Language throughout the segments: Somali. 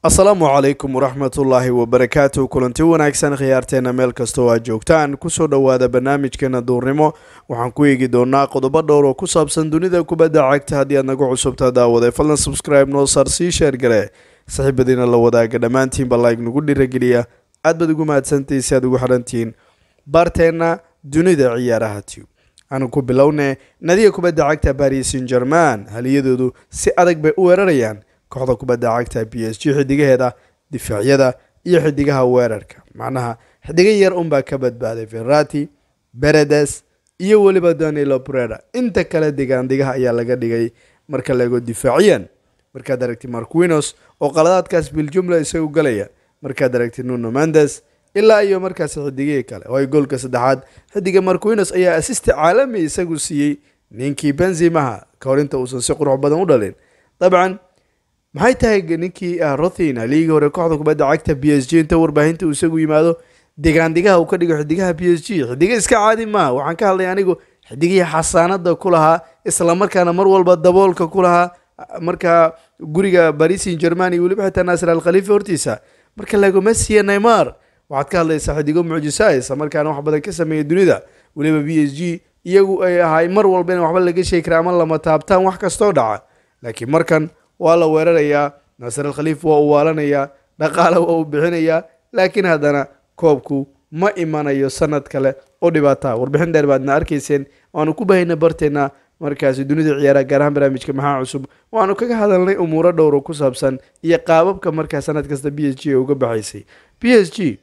asalaamu calaykum waraxmatullaahi wabarakaatu kulanti wanaagsan khiyaarteena meel kastoo aad joogtaan kusoo dhowaada barnaamijkeena duurnimo waxaan ku eegi doonaa qodobo dhowr oo ku saabsan dunida kubadda cagta haddii aad nagu cusubtaa daawaday fadlan subscribe noo saar sii sheer gale saxiibadiina la wadaaga dhammaantiinba like nagu dhirageliya aad baad ugu mahadsantahay si aad ugu xidhantihiin baarteenna dunida ciyaaraha tube aanu ku bilowne nadiga kubadda cagta paris saint german haliyadoodu si adag bay u weerarayaan kooxda kubadda cagta b s g xidigaheeda difaacyada iyo xidigaha weerarka macnaha xidiga yar unbaa ka badbaaday ferrati beredes iyo weliba danilo breda inta kale digaandigaha ayaa laga dhigay marka laego difaaciyan markaad aragti marquinos oo qaladaadkaas biljumla isagu galaya markaad aragti nuno mendes ilaa iyo markaas xidigihii kale oo ay goolka saddexaad xidiga marquinos ayaa asisti caalami isagu siiyey ninkii benzimaha ka hor inta uusan si qurux badan u dhalin dabcan maxay tahay ninkii rothin haligii hore kooxda kubadda cagta b s g inta warbaahinta uu isagu yimaado digaandigaha uu ka dhigo xidigaha b s g xidiga iska caadi maaha waxaan ka hadlay anigu xidigihii xasaanada ku lahaa islamarkaana mar walba daboolka ku lahaa markaa guriga baris saint german iyo weliba xitaa naasir al khalifa hortiisa marka laego messi neymar waxaad ka hadlaysaa xidigo mucjisa isla markaana wax badan ka sameeya dunida weliba b s g iyagu ay ahay mar walba in waxba laga sheegi kara ama lama taabtaan wax kastoo dhaca laakiin markan waa la weerarayaa naasir al khaliif waa uu waalanayaa dhaqaale waa uu bixinayaa laakiin haddana koobku ma imanayo sanad kale oo dhibaata warbixin dheer baadna arkayseen waanu ku bahayna barteena markaasi dunida ciyaaraha gaar ahaan barnaamijka maxaa cusub waanu kaga hadalnay umuuro dhowro ku saabsan iyo qaababka markaa sanad kasta b s g ee uga baxaysay b s g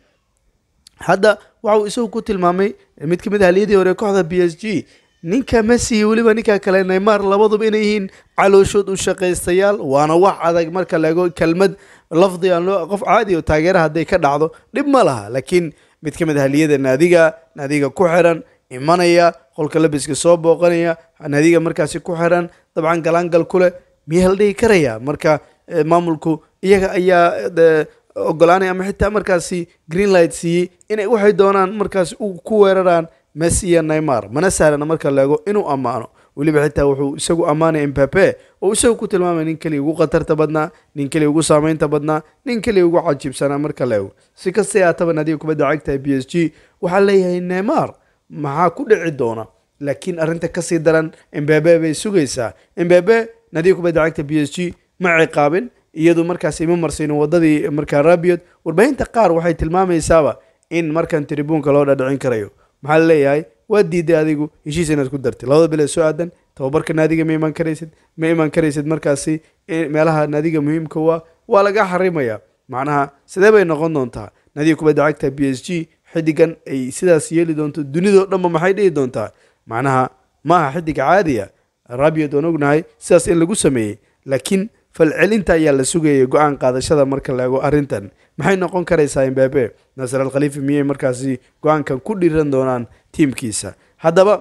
hadda waxa uu isagu ku tilmaamay mid kamid ah haliyadii hore kooxda b s g ninka messi iyo weliba ninka kale neymar labaduba inay yihiin calooshood u shaqaystayaal waana wax adag marka laego kelmad lafdi aan loo qof caadi oo taageera hadday ka dhacdo dhib ma laha laakiin mid ka mid ah haliyada naadiga naadiga ku xiran imanaya qolka labiska soo booqanaya naadiga markaasi ku xiran dabcan galaangal ku leh miyaa la dhihi karaya marka maamulku iyaga ayaa ogolaanaya ama xitaa markaasi greenlight siiyey inay waxay doonaan markaasi ku weeraraan messi iyo neymar mana sahlana marka laego inuu ammaano weliba xitaa wuxuu isagu ammaanaya mbape oo isagu ku tilmaamaya nin keliya ugu khatarta badnaa nin keliya ugu saameynta badnaa nin keliya ugu cajiibsanaa marka laego si kastay aataba naadiga kubadda cagta b s g waxaa leeyahay neymar maxaa ku dhici doona laakiin arrinta kasii daran mbabe bay sugaysaa mbabe naadiga kubadda cagta b s g ma ciqaabin iyadu markaas ima marsiinin wadadii markaa rabiod warbaahinta qaar waxay tilmaamaysaaba in markan tribuunka loo dhadhicin karayo maxaa la leeyahay waa diiday adigu heshiis inaad ku dartay labada bilee soo aadan tababarka naadiga ma imaan karaysid ma imaan karaysid markaasi meelaha naadiga muhiimka waa waa laga xarimaya macnaha sidee bay noqon doontaa naadiga kubadda cagta b s g xidigan ay sidaas yeeli doonto dunidao dhanba maxay dhihi doontaa macnaha maaha xidig caadiya rabiod waan ognahay sidaas in lagu sameeyey laakiin falcelinta ayaa la sugayay go-aan qaadashada marka la ego arrintan maxay noqon karaysaa mbabe naasir al khaliifa miyay markaasi go-aankan ku dhiran doonaan tiimkiisa haddaba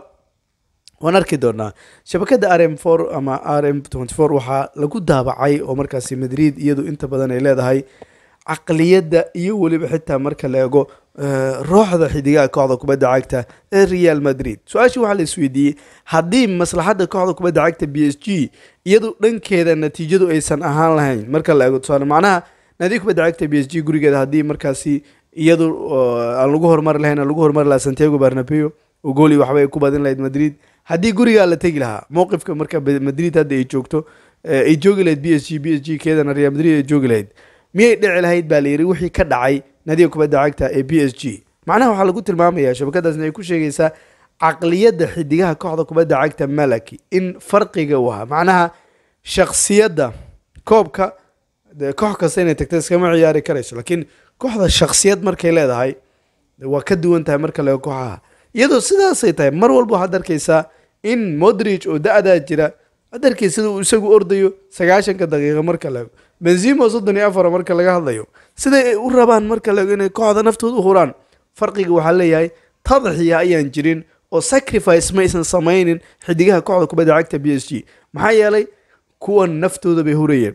waan arki doonaa shabakada r m for ama r m tenty four waxaa lagu daabacay oo markaasi madrid iyadu inta badan ay leedahay caqliyadda iyo weliba xitaa marka la ego rooxda xidigaha kooxda kubadda cagta ee real madrid su-aashii waxaa la isweydiiyey haddii maslaxadda kooxda kubadda cagta b s g iyadu dhankeeda natiijadu aysan ahaan lahayn marka la ego tusaale macnaha naadiga kubadda cagta b s g gurigeeda haddii markaasi iyadu aan lagu horumari lahayn aan lagu horumari lahaa santiago barnabeo oo gooli waxba ay ku badin lahayd madrid haddii gurigaa la tegi lahaa mowqifka marka madrid hadda ay joogto ay joogi lahayd b s g b s g keedana real madrid ay joogi lahayd miyay dhici lahayd baa la yidhi wixii ka dhacay nadiga kubadda cagta ee b s g macnaha waxaa lagu tilmaamaya shabakadaasna ay ku sheegaysaa caqliyadda xidigaha kooxda kubadda cagta malaki in farqiga u ahaa macnaha shaksiyadda koobka koox kasta inay tagta iskama ciyaari karayso laakiin kooxda shaksiyad markay leedahay waa ka duwan tahay marka laga kooxaha iyadoo sidaasay tahay mar walba waxaad arkaysaa in modrich oo da-daa jira ad arkay sida uu isagu ordayo sagaashanka daqiiqa marka laego benzimo soddon iyo afar marka laga hadlayo siday ay u rabaan marka laego inay kooxda naftooda u huraan farqiga waxaa leeyahay tadaxiya ayaan jirin oo sacrifice maysan samaynin xidigaha kooxda kubadda cagta b s g maxaa yeelay kuwan naftooda bay hurayeen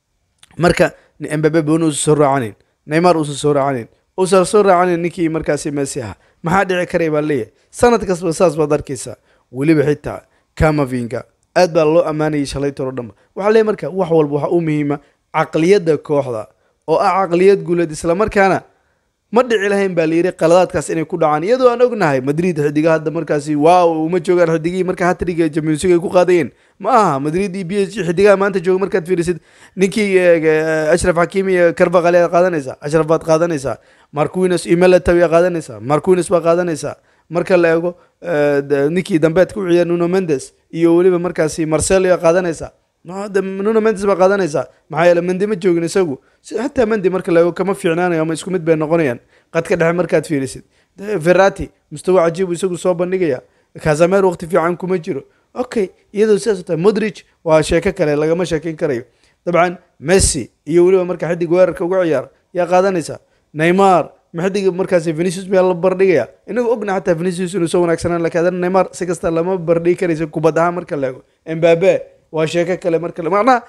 marka mbabe boon uusan soo raacanin neymar uusan soo raacanin uusan soo raacanin ninkii markaasi messi aha maxaa dhici karay baa leeyahay sanad kastaba saas baad arkaysaa weliba xitaa kamavinga aad baa loo ammaanayay shalaytoro dhanba waxaa leeyahy marka wax walba waxaa u muhiima caqliyadda kooxda oo ah caqliyad guuleed islamarkaana ma dhici lahayn baa layidhi qaladaadkaas inay ku dhacaan iyadoo aan ognahay madrid xidiga hadda markaasi waaw uma joogaan xidigihii marka hatriga champions league ay ku qaadayeen ma aha madrid iyo b s g xidigaha maanta jooga markaad fiirisid ninkii ashraf xakiimi iyo carvaqali aad qaadanaysaa ashraf baad qaadanaysaa marquines iyo melatow aad qaadanaysaa marquines baa qaadanaysaa marka la eego ninkii dambeedka u ciyaar nuno mendes iyo weliba markaasi marcelo aad qaadanaysaa nuno mendes baa qaadanaysaa maxaa yeele mendi ma joogin isagu xataa mendi marka la eego kama fiicnaanayo ama isku mid bay noqonayaan qadka dhexe markaad fiirisid ferrati mustawa cajiibu isagu soo bandhigaya kazamer waqti fiican kuma jiro okay iyadoo sidaas tahay modrich waa sheeko kale lagama sheekeyn karayo dabcan messi iyo weliba marka xidig weerarka uga ciyaar yaa qaadanaysaa neymar ma xidig markaasi venicius baa la bardhigaya inagu ogna xataa venicius inuu soo wanaagsanaan laakiin haddana neymar si kasta lama bardhigi karaysa kubad ahaan marka la eego embabe waa sheeko kale marka macnaha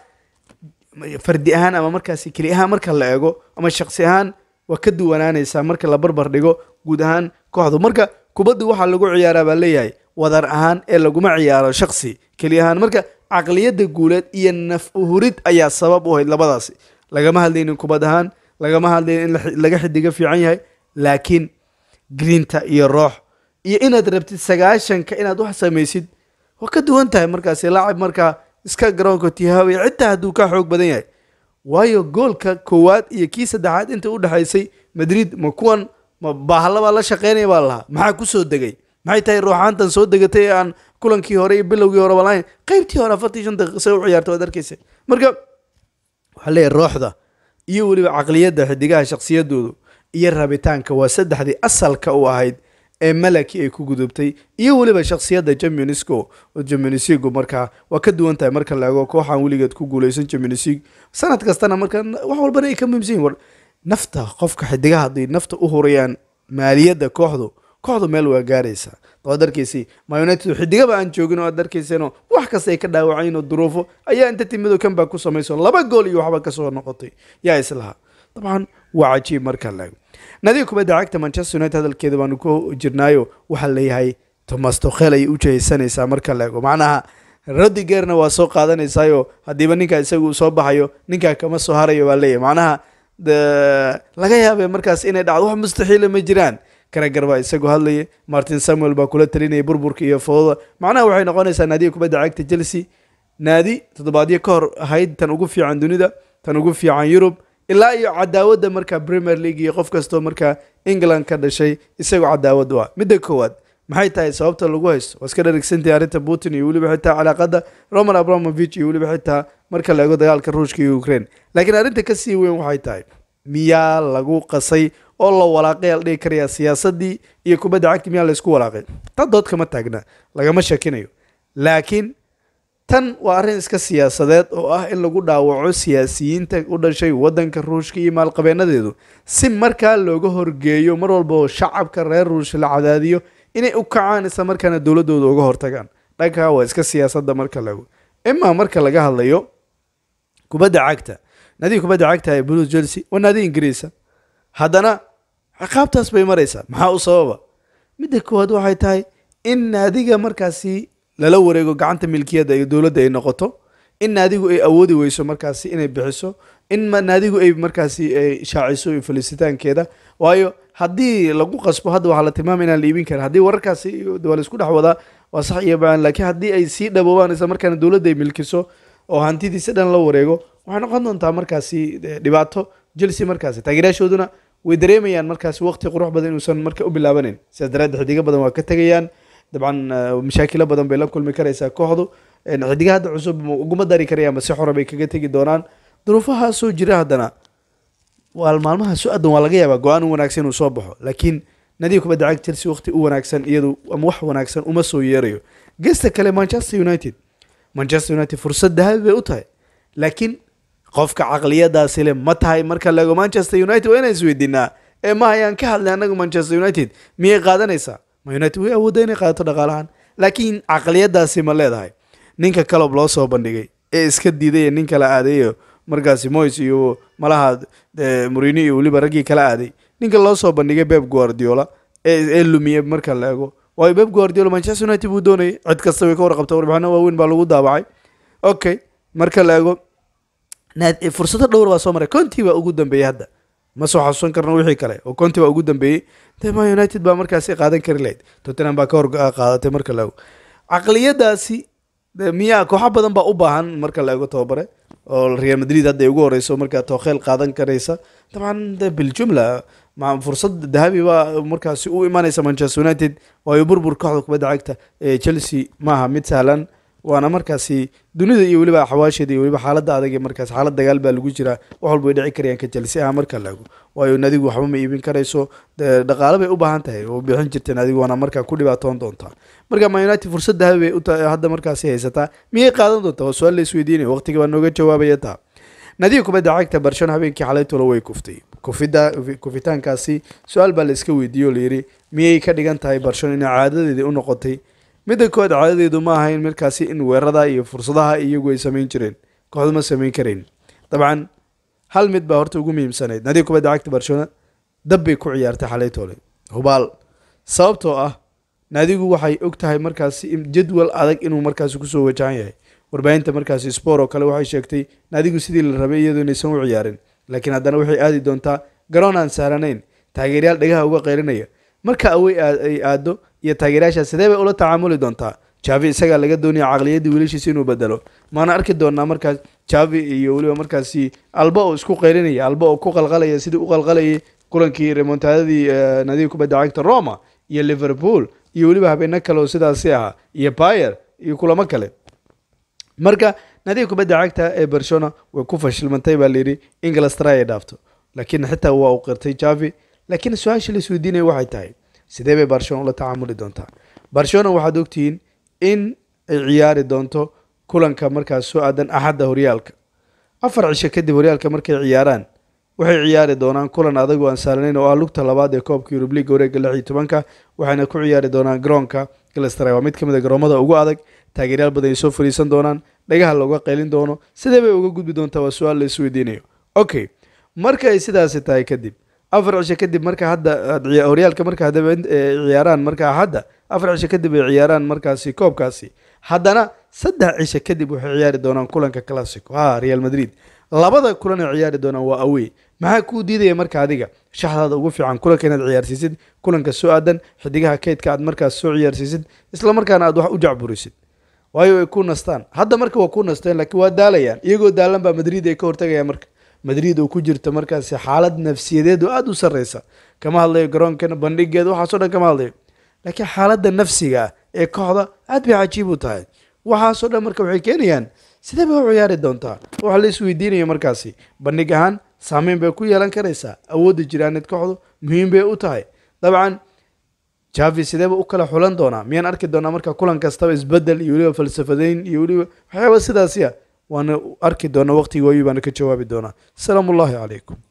fardi ahaan ama markaasi keli ahaan marka la eego ama shaksi ahaan waa ka duwanaanaysaa marka la barbar dhigo guud ahaan kooxdu marka kubaddu waxaa lagu ciyaaraa baa leeyahay wadar ahaan ee laguma ciyaaro shaksi keli ahaan marka caqliyadda guuleed iyo naf uhurid ayaa sabab u ahayd labadaasi lagama hadlaynin kubad ahaan lagama hadlaynin in laga xidiga fiican yahay laakiin grinta iyo roox iyo inaad rabtid sagaashanka inaad wax samaysid waa ka duwan tahay markaasi laacib markaa iska garoonka tihaaway xitaa hadduu ka xoog badan yahay waayo goolka koowaad iyo kii saddexaad inta u dhexaysay madrid ma kuwan ma baahlabaa la shaqeynaya baa lahaa maxaa kusoo degay maxay tahay ruuxaantan soo degatay ee aan kulankii hore iyo bilowgii horeba lahayn qaybtii hore afartii shan daqiiqa se u ciyaarta waad arkeysa marka waxaa leeyahay rooxda iyo weliba caqliyadda xidigaha shaksiyadoodu iyo rabitaanka waa saddexdii asalka u ahayd ee malaki ay ku gudubtay iyo weliba shaksiyadda championsco championsgu markaa waa ka duwan tahay marka la eego kooxaan weligeed ku guuleysan championsig sanad kastana marka wax walbana ay ka muhiimsan yihin war nafta qofka xidigaha hadday nafta u hurayaan maaliyadda kooxdu kooxdu meel waa gaaraysaa waad arkaysay ma united xidigaba aan joogin oo aad arkayseenoo wax kasta ay ka dhaawacayn oo duruufo ayaa inta timidoo kanbaa ku samayso laba gool iyo waxba kasoo noqotay yaa islahaa dabcan waa cajiib marka la eego nadiga kubadda cagta manchester united hadalkeeda baanu ku jirnaayo waxaa leeyahay tomas tokhel ayay u jehaysanaysaa marka la eego macnaha rodigerna waa soo qaadanaysaayo haddiiba ninkaa isaga uu soo baxayo ninkaa kama soo harayo baa leeyahay macnaha laga yaabee markaas inay dhacdo wax mustaxiila ma jiraan karagar baa isagu hadlaya martin samuel baa kula talinaya burburka iyo fooda macnaha waxay noqonaysaa naadiga kubadda cagta chelsea naadi toddobaadyo ka hor ahayd tan ugu fiican dunida tan ugu fiican yurub ilaa iyo cadaawadda markaa premier league iyo qof kastoo markaa england ka dhashay isagoo cadaawad u ah midda koowaad maxay tahay sababta lagu haysto waa iska dharigsantahay arrinta putin iyo weliba xitaa calaaqada roman abramovich iyo weliba xitaa marka la eego dagaalka ruushka iyo ukraine laakiin arrinta kasii weyn waxay tahay miyaa lagu qasay oo la walaaqay al dhihi karayaa siyaasadii iyo kubadda cagti miyaa laysku walaaqay ta dood kama taagna lagama shakinayo laakiin tan waa arrin iska siyaasadeed oo ah in lagu dhaawaco siyaasiyiinta u dhashay waddanka ruushka iyo maalqabeenadeedu si markaa looga horgeeyo mar walba oo shacabka reer ruush la cadaadiyo inay u kacaan isla markaana dowladooda uga hortagaan dhankaa waa iska siyaasadda marka lagu imaa marka laga hadlayo kubadda cagta naadiga kubadda cagta ee blues chelsea waa naadi ingiriisa haddana ciqaabtaas bay maraysaa maxaa u sababa midda koowaad waxay tahay in naadiga markaasi lala wareego gacanta milkiyadda iyo dowladda ay noqoto in naadigu ay awoodi weyso markaasi inay bixiso in naadigu ay markaasi shaaciso falisitaankeeda waayo haddii lagu qasbo hadda waxaa la tilmaamay inaan la iibin karin haddii wararkaasi waa la isku dhex wadaa waa sax iyo baan laakiin haddii ay sii dhaboobaan isla markaana dowladda ay milkiso oo hantidiisi dhan la wareego waxay noqon doontaa markaasi dhibaato chelsea markaasi taageerayaashooduna way dareemayaan markaasi waqti qurux badan inuusan marka u bilaabanin sidaas daraaddeed xidigo badan waa ka tegayaan dabcan mashaakilo badan bay la kulmi karaysaa kooxdu xidiga hadda cusub uguma dari karayaan base xora bay kaga tegi doonaan duruufaha soo jira haddana waa maalmaha su-adan waa laga yaabaa go-aan u wanaagsan inuu soo baxo laakiin nadiga kubadda cag chelsea waqti u wanaagsan iyadu ama wax wanaagsan uma soo yeerayo gesta kale manchester united manchester united fursad dahabi bay u tahay laakiin qofka caqliyadaasi le ma tahay marka laego manchester united waa inaan isweydiinaa ee ma ayaan ka hadlay anagu manchester united miyay qaadanaysaa ma united way awoodda inay qaadato dhaqaalahaan laakiin caqliyadaasi ma leedahay ninka calob loo soo bandhigay ee iska diiday nin kala aadayo markaasi moys iyo malaha murini iyo weliba raggii kala aaday ninka loo soo bandhigay beb guardiola ee lumiye marka la eego waayo beb guardiola manchester united buu doonayay cid kasta way ka warqabta warbixino waaweyn baa lagu daabacay okay marka la eego fursado dhowr baa soo maray conti baa ugu dambeeyey hadda ma soo xasuusan karno wixii kale oo conti baa ugu dambeeyey de ma united baa markaasi qaadan kari lahayd tottenham baa ka hor qaadatay marka la ego caqliyadaasi miyaa kooxo badan baa u baahan marka la ego tababare oo real madrid hadda ay ugu horeyso markaa tookheel qaadan karaysa dabcan de biljumla fursad dahabi baa markaasi u imanaysa manchester united waayo burbur kooxda kubadda cagta ee chelsea maaha mid sahlan waana markaasi dunida iyo weliba xawaasheeda iyo weliba xaaladda adag ee markaas xaalad dagaal baa lagu jiraa wax walba way dhici karayaan ka chelsea ah marka la ego waayo nadigu waxba ma iibin karayso dhaqaale bay u baahan tahay oo bixin jirta nadigu waana markaa ku dhibaatoon doontaa marka ma united fursad dahabi bay uta hadda markaasi haysataa miyay qaadan doontaa waa su-aal la isweydiinaya waqtiga baa nooga jawaabaya taa nadiga kubadda cagta barshon habeenkii xalay tolo way kuftay kufida kufitaankaasi su-aal baa la iska weydiiyey oo layidhi miyay ka dhigan tahay barshon inay caadadeedii u noqotay midda kood caadadeedu ma ahayn markaasi in weerada iyo fursadaha iyagu ay samayn jireen kooxdu ma samayn karayn dabcan hal mid baa horta ugu muhiimsanayd nadiga kubadda cagta barcelona dab bay ku ciyaartay xalay toole hubaal sababtoo ah nadigu waxay og tahay markaasi jadwal adag inuu markaasi kusoo wajahan yahay warbaahinta markaasi spor oo kale waxay sheegtay nadigu sidii la rabay iyadoo inaysan u ciyaarin laakiin haddana waxay aadi doontaa garoon aan sahlanayn taageeryaal dhagaha uga qaylinaya marka awey ay aado iyo taageerayaasha sidee bay ula tacaamuli doontaa javi isagaa laga doonaya caqliyaddii wiilashiisa inuu bedelo maana arki doonaa markaas javi iyo weliba markaasi alba oo isku qaylinaya alba oo ku qalqalaya sidii u qalqalayay kulankii remontadadii nadiga kubadda cagta roma iyo liverpool iyo weliba habeeno kale oo sidaasi ahaa iyo bayer iyo kulamo kale marka nadiga kubadda cagta ee barcelona way ku fashilmantay baa layidhi inglastra ay dhaafto laakiin xitaa waa uu qirtay javi laakiin su-aasha la isweydiinaya waxay tahay sidee bay barcelona ula tacaamuli doontaa barcelona waxaad ogtihiin in ay ciyaari doonto kulanka markaas soo aadan axadda horyaalka afar cisho kadib horyaalka markay ciyaaraan waxay ciyaari doonaan kulan adag oo aan sahlanayn oo ah lugta labaad ee koobka yurub liga wareega lix iyo tobanka waxayna ku ciyaari doonaan garoonka galastray waa mid ka mid a garoomada ugu adag taageeryaal badan ay soo fariisan doonaan dhagaha looga qaylin doono sidee bay uga gudbi doontaa waa su-aal la isweydiinayo okay marka ay sidaasi tahay kadib afar cisho kadib marka hadda horyaalka marka hadaba ciyaaraan marka hadda afar cisho kadib ay ciyaaraan markaasi koobkaasi haddana saddex cisho kadib waxay ciyaari doonaan kulanka classico ha real madrid labada kulan ay ciyaari doonaan waa awey maxaa kuu diidaya marka adiga shaxdaada ugu fiican kulanka inaad ciyaarsiisid kulanka soo aadan xidigaha keydka aad markaas soo ciyaarsiisid isla markaana aad wax u jacburisid waayo ay ku nastaan hadda marka waa ku nasteen laakiin waa daalayaan iyagoo daalan baa madrid ay ka hortagayaan marka madrid oo ku jirta markaasi xaalad nafsiyadeed oo aada u sarreysa kama hadlayo garoonkan bandhigeeda waxaasoo dhan kama hadlayo laakiin xaaladda nafsiga ah ee kooxda aad bay cajiib u tahay waxaasoo dhan marka waxay keenayaan sidee bay u ciyaari doontaa waxa la isweydiinaya markaasi bandhig ahaan saameyn bay ku yeelan karaysaa awoodda jiraaneed kooxdu muhiim bay u tahay dabcan javi sideeba u kala xulan doonaa miyaan arki doonaa marka kulan kastaba isbedel iyo weliba falsafadeyn iyo weliba waxyaaba sidaasi ah waana arki doonaa waqtigii waayu baana ka jawaabi doonaa asalaamu ullahi calaykum